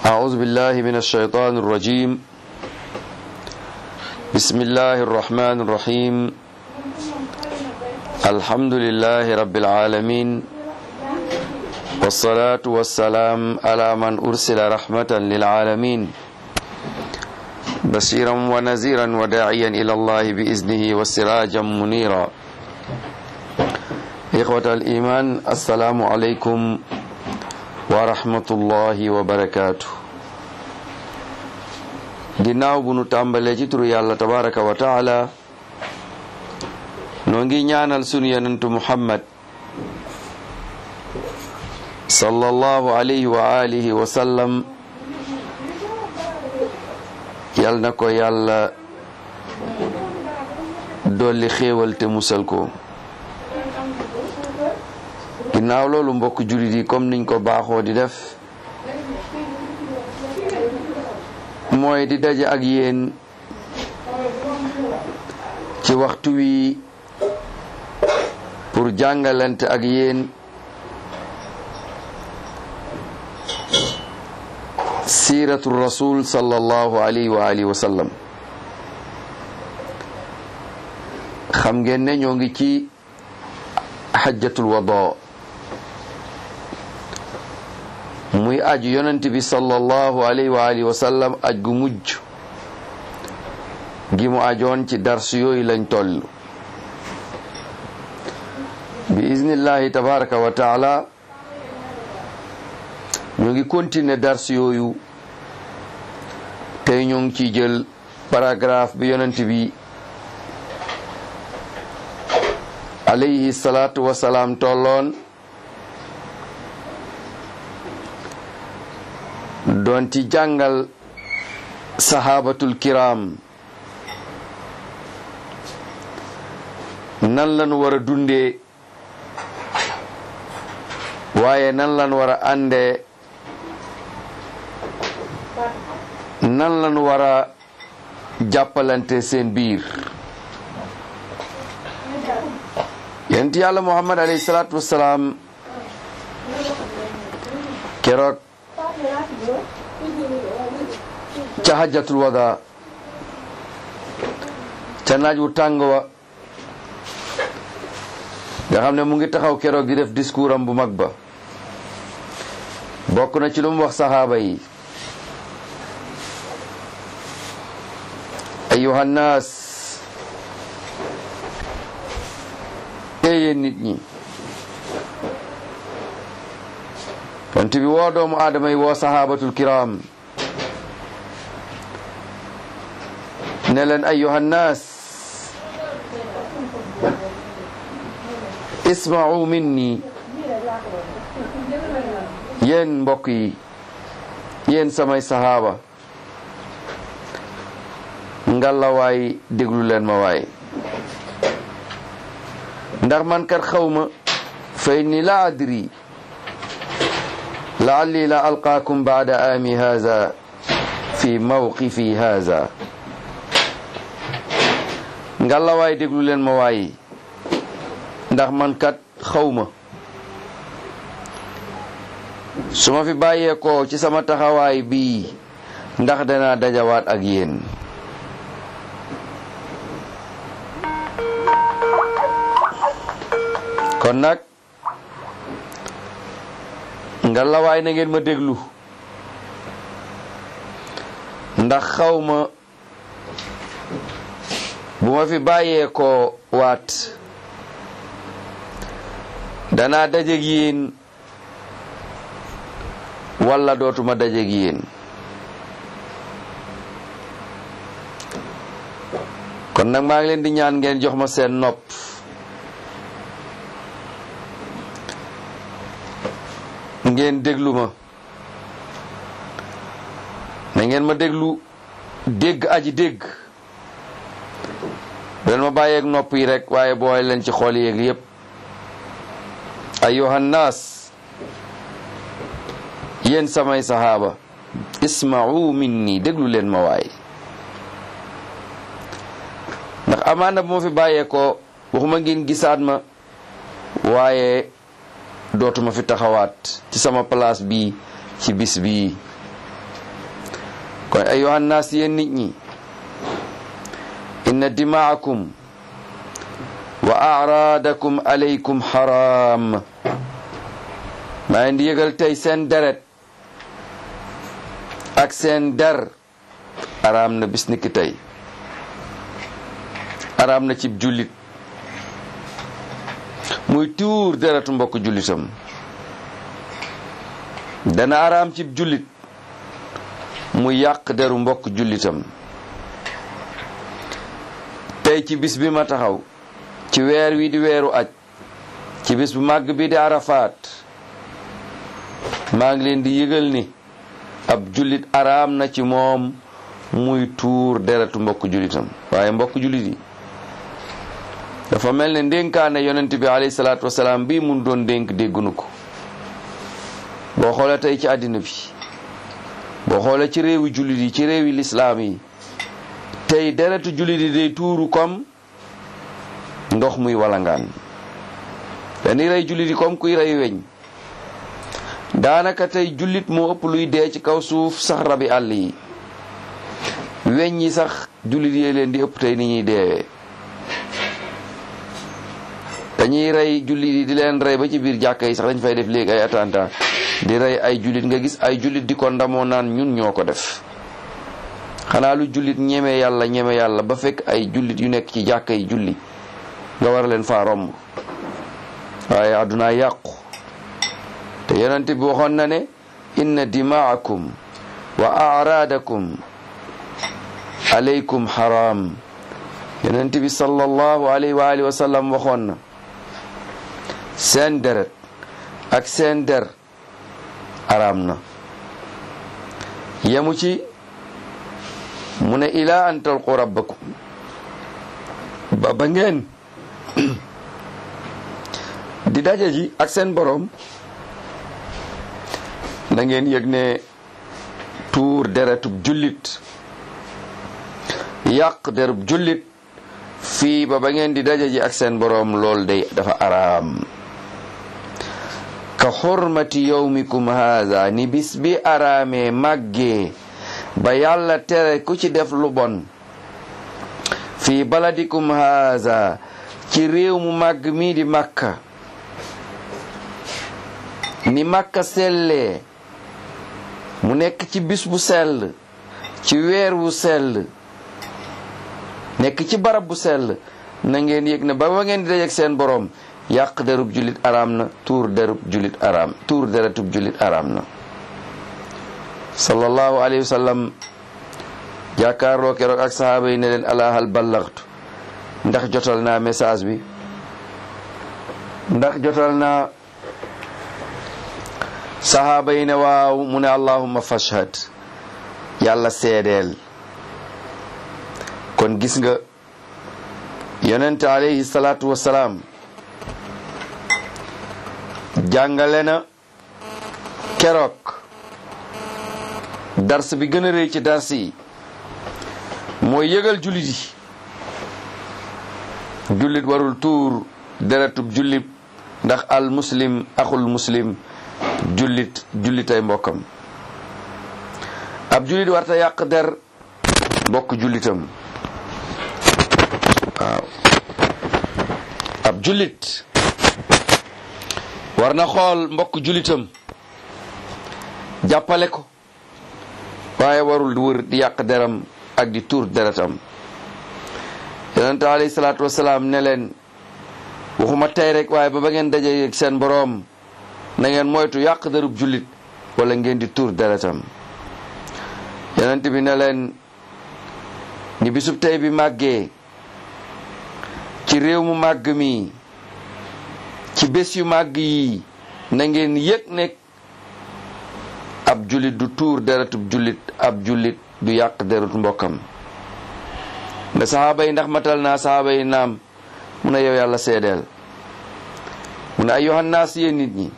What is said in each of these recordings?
أعوذ بالله من الشيطان الرجيم بسم الله الرحمن الرحيم الحمد لله رب العالمين والصلاة والسلام على من أرسل رحمة للعالمين بشيرا ونذيرا وداعيا إلى الله بإذنه وسراجا منيرا إخوة الإيمان السلام عليكم ورحمة الله وبركاته ginnaaw bu nu tàmbalee ci turu yàlla tabaraka wa taala noo ngi ñaanal sunu yonentu muhammad sallallahu alayhi wa alihi wa sallam yal na ko yàlla dolli xéewal te musal ko ginnaaw loolu mbokk jullit yi comme niñ ko baaxoo di def mooy di daje ak yéen ci waxtu wi pour jàngalante ak yéen siiratu rasul sallallahu alayhi wa alihi wa sallam xam ngeen ne ñoo ngi ci xajjatul wada muy aju yonent bi sallallahu alayhi wa alihi wa sallam aj gu mujj gi mu ajoon ci dars yooyu lañ toll bi iznillahi tabaraka wa taala ñu ngi continuer dars yooyu tey ñu ngi ciy jël paragraphe bi yonent bi alayhi salaatu wasalaam tolloon doon ci jàngal sahabatul kiram nan lañu war a dundee waaye nan lañu war a àndee nan lañu war a jàppalante seen biir yonent yàlla muhammad alayhi salaatu wassalaam keroog ca hajjatul wada ca naaj wu tàng wa nga xam ne mu ngi taxaw keroog di def discours am bu mag ba bokk na ci lu mu wax saxaaba yi ayuha nnaas yéen nit ñi yonent bi woo doomu aadama yi woo sahabatul kiram ne leen ayuha nnaas isma'u minni yéen mbokk yi yéen samay sahaaba ngalla waay déglu leen ma waay ndax man kat xawma fa inni la adri laalli la alqaakum baada aami haza fi mawqifi haza ngalla waay déglu leen ma waay ndax man kat xawma su ma fi bàyyeekoo ci sama taxawaay bii ndax danaa dajawaat ak yéen kon nag nga lawaay na ngeen ma déglu ndax xawma bu ma fi bàyyee ko waat danaa dajeg yéen walla dootuma dajeg yéen kon nag maa ngi leen di ñaan ngeen jox ma seen nopp ngeen déglu ma na ngeen ma déglu dégg aji dégg leen ma bàyyeeg nopp yi rek waaye booy leen ci xool yéeg yépp ayyuhan naas yéen samay sahaaba isma'u minni déglu leen ma waay ndax amaana bu ma fi bàyyeekoo waxuma ngeen gisaat ma waaye dootuma fi taxawaat ci sama place bi ci bis bi kon ayuha nnaas yéen nit ñi inna dimaakum wa araadakum alaykum xaraam maa ngi di yëgal tey seen deret ak seen der araam na bis niki tey araam na cib jullit muy tuur deretu mbokk jullitam dana araam cib jullit mu yàq deru mbokk jullitam tey ci bis bi ma taxaw ci weer wi di weeru aj ci bis bu màgg bi di arafaat maa ngi leen di yëgal ni ab jullit araam na ci moom muy tuur deretu mbokk jullitam waaye mbokk jullit yi dafa mel ne ndénkaane yonent bi alayhi salaatu wasalaam bii mun doon dénk déggunu ko boo xoolee tey ci àddina bi boo xoolee ci réewi jullit yi ci réewi lislaam yi tey deretu jullit yi day tuuru comme ndox muy walangaan dañuy rey jullit yi comme kuy rey weñ daanaka tey jullit moo ëpp luy dee ci kaw suuf sax rabi àll yi weñ yi sax jullit yee leen di ëpp tey ni ñuy deewee dañuy rey jullit yi di leen rey ba ci biir jàkka yi sax dañ fay def léegi ay attentat di rey ay jullit nga gis ay jullit di ko ndamoo naan ñun ñoo ko def xanaa lu jullit ñeme yàlla ñeme yàlla ba fekk ay jullit yu nekk ci jàkka yi julli nga war leen faa romb waaye àdduna yàqu te yonent bi waxoon na ne inna dimaakum wa araadakum alaykum haram yonent bi sallallahu alayhi wa alihi wa sallam waxoon na seen deret ak seen der araam na yemu ci mu ne ila an talqu rabbakum ba ba ngeen di daje ji ak seen boroom na ngeen yëg ne tuur deretub jullit yàq derub jullit fii ba ba ngeen di daje ji ak seen boroom lool day dafa araam ka xurmati yawmikum haza ni bis bi araamee màggee ba yàlla tere ku ci def lu bon fii baladikum haza ci réew mu màgg mii di màkka ni màkka sellee mu nekk ci bis bu sell ci weer wu sell nekk ci barab bu sell na ngeen yëg ne ba ba ngeen di dajeek seen boroom yàq derub jullit araam na tuur derub jullit araam tuur deretub jullit araam na sallallahu alayhi wa sallam jàkkaarloo keroog ak sahaaba yi ne leen alahal ballaxtu ndax jotal naa message bi ndax jotal naa sahaaba yi ne waaw mu ne allahumma fashhad yàlla seedeel kon gis nga yonente alayhi salaatu wasalaam jàngale na keroog dars bi gën a rëy ci dars yi mooy yëgal jullit yi jullit warul tuur deretub jullit ndax al muslim axul muslim jullit jullitay mbokkam ab jullit warta yàq der mbokk jullitam waaw ab jullit war na xool mbokk jullitam jàppale ko waaye warul wër di yàq deram ak di tuur deretam yonente alayhi salaatu wasalaam ne leen waxuma tey rek waaye ba ba ngeen daje ak seen boroom na ngeen moytu yàq derub jullit wala ngeen di tuur deretam yonent bi ne leen ni bisub tey bi màggee ci réew mu màgg mi ci bés yu màgg yi na ngeen yëg ne ab jullit du tuur deretub jullit ab jullit du yàq derut mbokkam ne saxaaba yi ndax matal naa saxaaba yi naam mu ne yow yàlla seedeel mu ne ayyuhan naas yéen nit ñi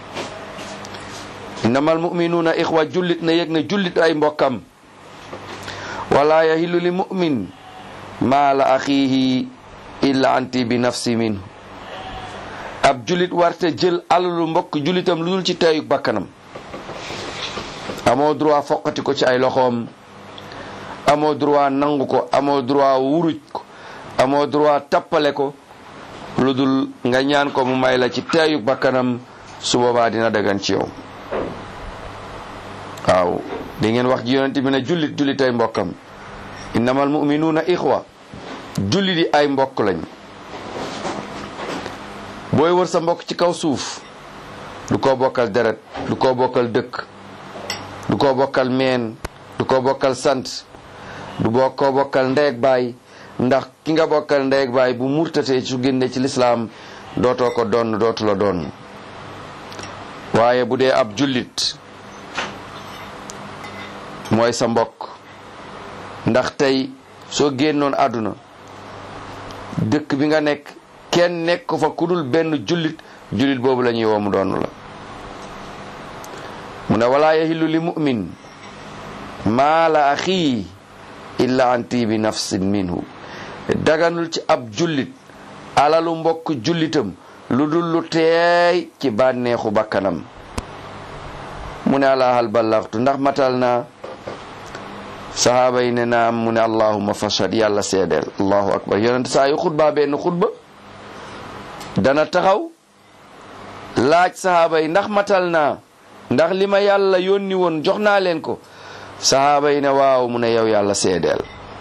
innamal muminuuna ixwa jullit na yëg ne jullit ay mbokkam wala yahillu li mumin maala axiihi illa anti bi nafsi minhu ab jullit warte jël alalu mbokk jullitam lu dul ci teeyu bakkanam amoo droit foqati ko ci ay loxoom amoo droit nangu ko amoo droit wuruj ko amoo droit tappale ko lu dul nga ñaan ko mu may la ci teeyu bakkanam su boobaa dina dagan ci yow waaw di ngeen wax ji yonent bi ne jullit jullit ay mbokkam innamal muminuuna ixwa jullit yi ay mbokk lañ booy wër sa mbokk ci kaw suuf du ko bokkal deret du ko bokkal dëkk du ko bokkal meen du ko bokkal sant du boo ko bokkal ndeeg baay ndax ki nga bokkal ndeeg baay bu murtatee su génne ci lislaam dootoo ko doon dootu la doon waaye bu dee ab jullit mooy sa mbokk ndax tey soo génnoon àdduna dëkk bi nga nekk kenn nekk fa ku dul benn jullit jullit boobu la ñuy woo mu doon la mu ne walaa yahillu li mu'min maala axii illa an tiibi nafsin minhu daganul ci ab jullit alalu mbokk jullitam lu dul lu teey ci bànneexu bakkanam mu ne ala hal ballaxtu ndax matal naa sahaaba yi ne naam mu ne allahuma fashad yàlla seedeel allahu akbar yonent saa yu xutba benn xutba dana taxaw laaj sahaaba yi ndax matal naa ndax li ma yàlla yónni woon jox naa leen ko sahaaba yi ne waaw mu ne yow yàlla seedeel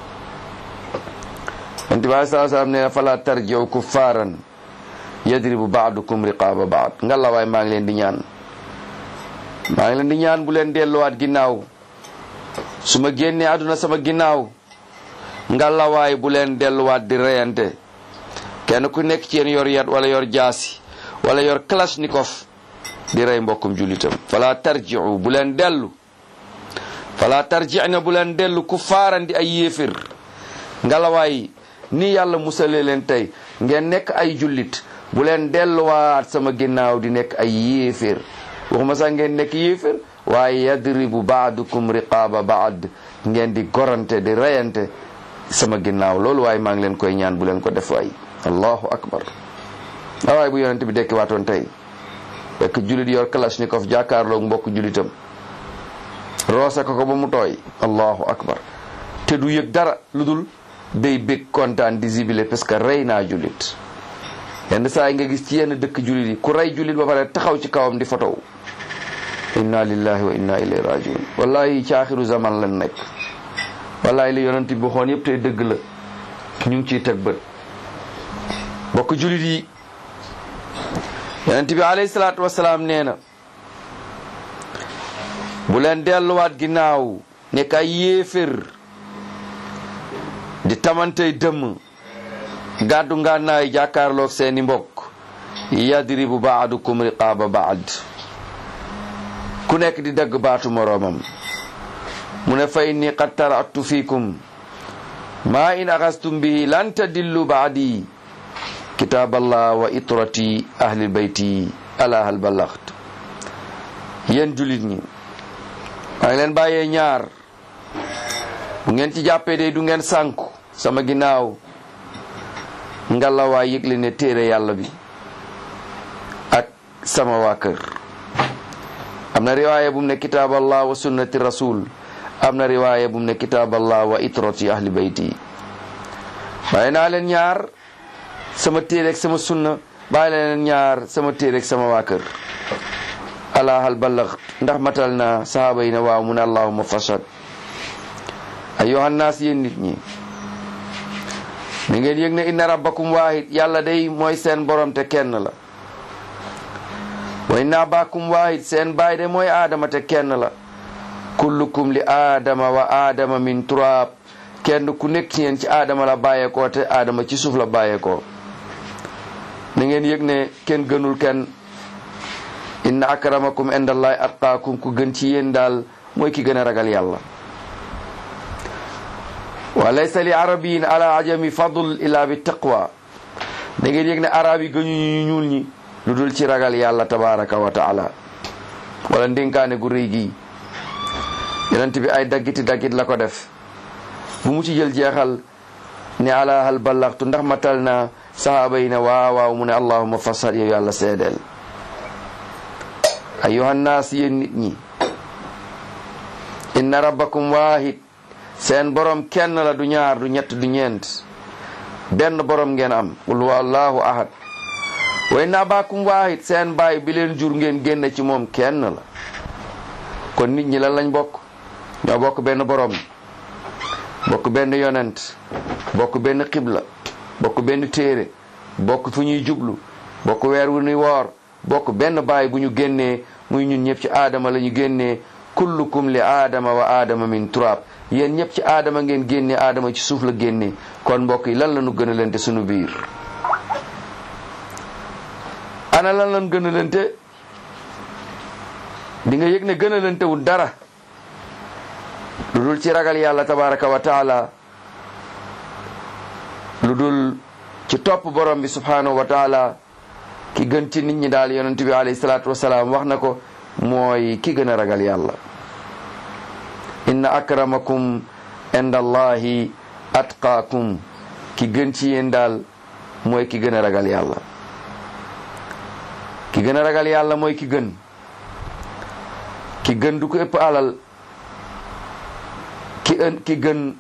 yonent bi alei salaam ne fala tarjiu kuffaaran yadribu baadukum riqaaba baad nga la waay maa ngi leen di ñaan maa ngi leen di ñaan bu leen delluwaat ginnaaw su ma génnee àdduna sama ginnaaw nga la waay bu leen delluwaat di reyante kenn ku nekk ci yéen yor yat wala yor jaasi wala yor kalashnikov di rey mbokkum jullitam fala tarjiu bu leen dellu fala tarjina bu leen dellu ku faarandi ay yéefir ngalawaay ni yàlla musale leen tey ngeen nekk ay jullit bu leen delluwaat sama ginnaaw di nekk ay yéefir waxuma sax ngeen nekk yéefir waaye yadribu baadukum riqaaba baad ngeen di gorante di reyante sama ginnaaw loolu waaye maa ngi leen koy ñaan bu leen ko def waay allahu akbar waaye bu yonente bi dekki waatoon tey fekk jullit yor kalashnikov jàkkaarloog mbokk jullitam roose ko ko ba mu tooy allahu akbar te du yëg dara lu dul day bég kontaan di zibile parce que rey naa jullit yenn saa yi nga gis ci yenn dëkk jullit yi ku rey jullit ba pare taxaw ci kawam di fotow inna lillahi wa inna ilayhi rajiun wallahi ci axiru zaman lan nekk wallahi li yonent bi waxoon yëpp tey dëgg la ñu ngi ciy teg bët mbokk jullit yi yonent bi alayhi salaatu wasalaam nee na bu leen delluwaat ginnaaw nekk ay yéefér di tamantey dëmm gàddu ngànnaay jàkkaarloog seeni mbokk yadribu baadukum riqaaba baad ku nekk di dagg baatu moroomam mu ne fa inni qad taratu fiikum maa in axastum bihi lan tadillu baadi kitaaballah wa itrati ahli bayti ala hal ballaxt yéen julit ñi maa ngi leen bàyyee ñaar bu ngeen ci jàppee day du ngeen sànku sama ginnaaw ngalla waa yëgle ne téere yàlla bi ak sama waa kër am na riwaaya bu mu ne kitaaballah wa sunnati rasul am na riwaaya bu mu ne kitaaballah wa itrati ahli bayti bàyyi naa leen ñaar sama téereeg sama sunna bàyyi leen ñaar sama téereeg sama waa kër ala hal ballaxt ndax matal na sahaaba yi ne waaw mu ne allahuma fashad ayyuhan naas yéen nit ñi ni ngeen yëg ne inna rabbakum waahid yàlla day mooy seen borom te kenn la wa inna abakum waahid seen baay de mooy aadama te kenn la kullukum li aadama wa aadama min turaab kenn ku nekk ci yéen ci aadama la bàyyeekoo te aadama ci suuf la bàyyeekoo ni ngeen yëg ne kenn gënul kenn inna akramakum indallahi atqaakum ku gën ci yéen daal mooy ki gën a ragal yàlla wa laysa li arabiyin ala ajami fadl illa bi taqwa da ngeen yëg ne arab yi gëñu ñu ñuul ñi lu dul ci ragal yàlla tabaraka wa taala wala ndénkaane gu rëy gi yonent bi ay daggiti daggit la ko def bu mu ci jël jeexal ne ala hal ballaxtu ndax matal na sahaaba yi ne waaw waaw mu ne allahuma fasal yow yàlla seedeel ayuha nnaas yéen nit ñi inna rabbakum waahid seen borom kenn la du ñaar du ñett du ñeent benn borom ngeen am qul huwa allahu ahad way na baakum waahid seen baay bi leen jur ngeen génne ci moom kenn la kon nit ñi lan lañ bokk ñoo bokk benn borom bokk benn yonent bokk benn xibla bokk benn téere bokk fu ñuy jublu bokk weer wu ñuy woor bokk benn baay bu ñu génnee muy ñun ñëpp ci aadama la ñu génnee kullukum li aadama wa aadama min turab yéen ñëpp ci aadama ngeen génnee aadama ci suuf la génnee kon mbokk yi lan la ñu gën a lente sunu biir ana lan lan gën a lente di nga yëg ne gën a lente wul dara lu dul ci ragal yàlla tabaraka wa taala lu dul ci topp borom bi subhanahu wa taala ki gën ci nit ñi daal yonent bi alayhi salaatu wasalaam wax na ko mooy ki gën a ragal yàlla inna akramakum inda allahi atqaakum ki gën ci yéen daal mooy ki gën a ragal yàlla ki gën a ragal yàlla mooy ki gën ki gën du ko ëpp alal ki ën ki gën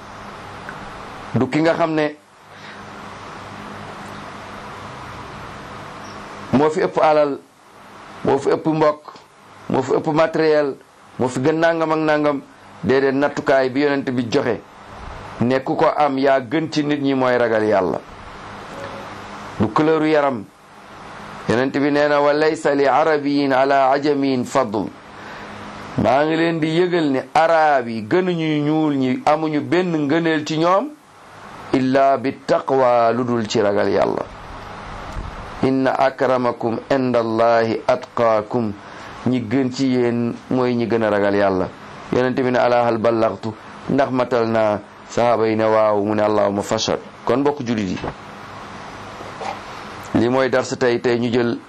du ki nga xam ne moo fi ëpp alal moo fi ëpp mbokk moo fi ëpp matériel moo fi gën nangam ak nangam déedéet nattukaay bi yonent bi joxe ne ku ko am yaa gën ci nit ñi mooy ragal yàlla du couleur yaram yonent bi nee na wa laysa li arabiyin ala ajamin fadl maa ngi leen di yëgal ne arab yi gënuñu ñuul ñi amuñu benn ngëneel ci ñoom illa bi taqwa lu dul ci ragal yàlla inna akramakum inda allahi atqaakum ñi gën ci yéen mooy ñi gën a ragal yàlla yonente bi ne ala hal ballaxtu ndax matal naa sahaaba yi ne waaw mu ne allahuma fashad kon mbokk julit yi li mooy darsa tey tey ñu jël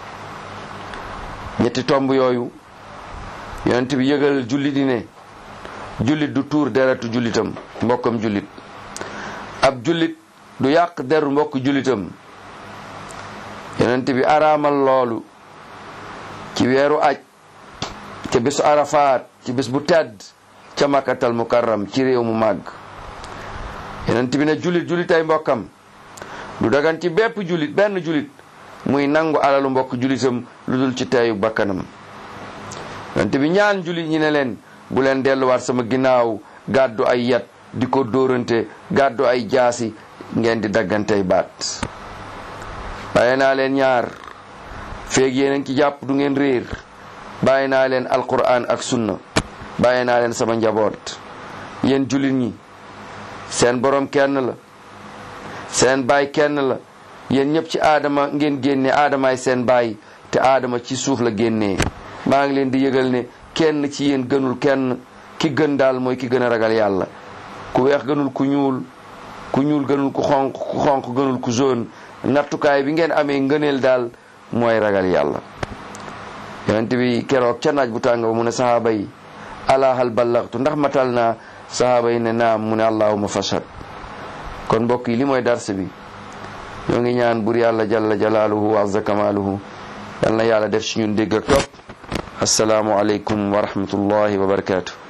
ñetti tomb yooyu yonent bi yëgal jullit yi ne jullit du tuur deretu jullitam mbokkam jullit ab jullit du yàq deru mbokk jullitam yonent bi araamal loolu ci weeru aj ca bésu arafaat ci bés bu tedd ca makkatal mukarram ci réew mu màgg yonent bi ne jullit jullit ay mbokkam du dagan ci bépp jullit benn jullit muy nangu alalu mbokk jullitam lu dul ci teeyu bakkanam yonent bi ñaan jullit ñi ne leen bu leen delluwaat sama ginnaaw gàddu ay yat di ko dóorante gàddu ay jaasi ngeen di daggantey baat bàyyi naa leen ñaar feeg yéen a ngi ci jàpp du ngeen réer bàyyi naa leen alquran ak sunna bàyyi naa leen sama njaboot yéen jullit ñi seen borom kenn la seen baay kenn la yéen ñëpp ci aadama ngeen génne aadamaay seen baay te aadama ci suuf la génnee maa ngi leen di yëgal ne kenn ci yéen gënul kenn ki gën daal mooy ki gën a ragal yàlla ku weex gënul ku ñuul ku ñuul gënul ku xonq ku xonq gënul ku jaune nattukaay bi ngeen amee ngëneel daal mooy ragal yàlla yonent bi keroog ca naaj bu tàng ba mu ne sahaaba yi ala hal ballaxtu ndax matal naa sahaaba yi ne naam mu ne allahuma fashad kon mbokk yi li mooy dars bi ñoo ngi ñaan bur yàlla jalla jalaaluhu wa azza kamaaluhu yal na yàlla def ci ñun dégg ak topp asalaamu aleykum wa rahmatullahi wa barakaatu